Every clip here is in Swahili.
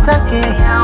wansake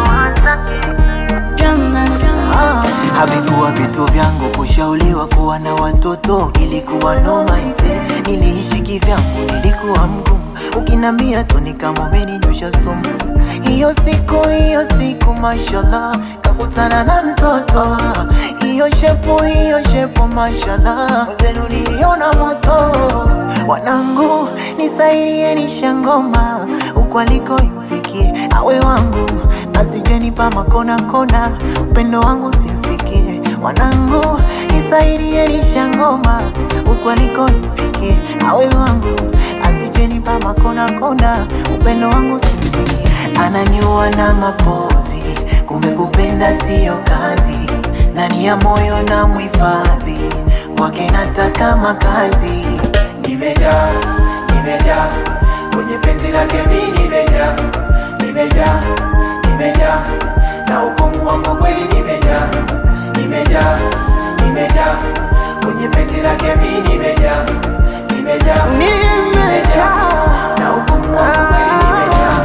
Drama. Ah, havikuwa vitu vyangu kushauriwa kuwa na watoto, ilikuwa noma ise. Niliishi kivyangu, nilikuwa mgumu, ukinambia tu ni kama umeninyosha sumu. Hiyo siku hiyo siku, mashallah, kakutana na mtoto. Hiyo shepu hiyo shepu, mashallah, mwenzenu niliona moto. Wanangu nisaidieni shangoma, huko aliko imfikie awe wangu asijenipa makona kona, upendo wangu simfikie. Wanangu nisaidie lisha ngoma, huku aliko nifikie. Awe wangu asijenipa makona kona, upendo wangu simfikie. Ananiua na mapozi, kumbe kupenda siyo kazi. Ndani ya moyo na muhifadhi, kwake nataka makazi. Nimejaa, nimejaa kwenye penzi lake mi nimejaa, nimejaa, nimejaa na hukumu wangu kweli nimejaa, nimejaa, nimejaa kwenye penzi lake mi nimejaa, nimejaa, nimejaa na hukumu wangu kweli nimejaa.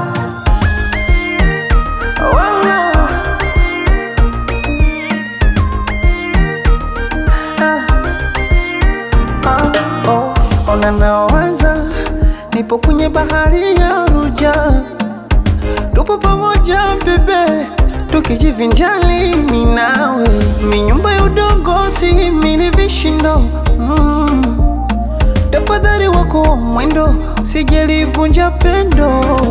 Ona nawaza, nipo kwenye bahari ya Ruja, tupo pamoja bebe, tukijivinjali mimi nawe, minyumba ya udongo si mili vishindo mm. Tafadhali wako wa mwendo, sijelivunja pendo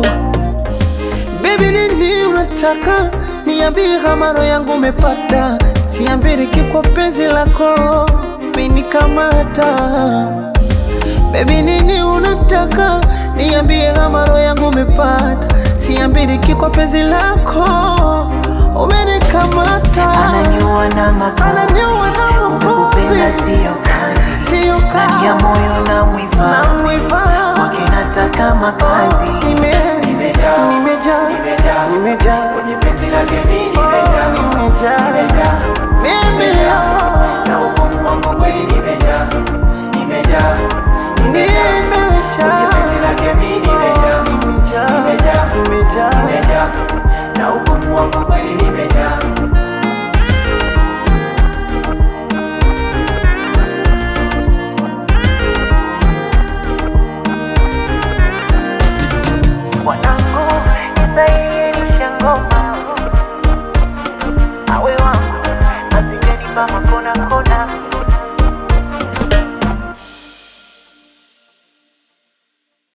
Baby, nini unataka niambie, kama roho yangu umepata, siambiriki kwa penzi lako menikamata. Baby, nini unataka niambie, kama roho yangu umepata, siambiriki kwa penzi lako umenikamata. Ananiua na mapozi, Ananiua na kumbe mapozi. kupenda siyo kazi. Sio Ndani ya kazi. moyo na muhifadhi, Namuhifadhi. kwake nataka makazi. Nime- Nimejaa, nimejaa, nimejaa nimejaa, kwenye penzi lake mi nimejaa, nimejaa. nimejaa, Mimi nimejaa na hukumu wangu kweli nimejaa, nimejaa, nimejaa kwenye penzi lake mi nimejaa, nimejaa, nimejaa na hukumu wangu kweli nimejaa. Wanangu nisaidieni shangoma, awe wangu asijenipa makona kona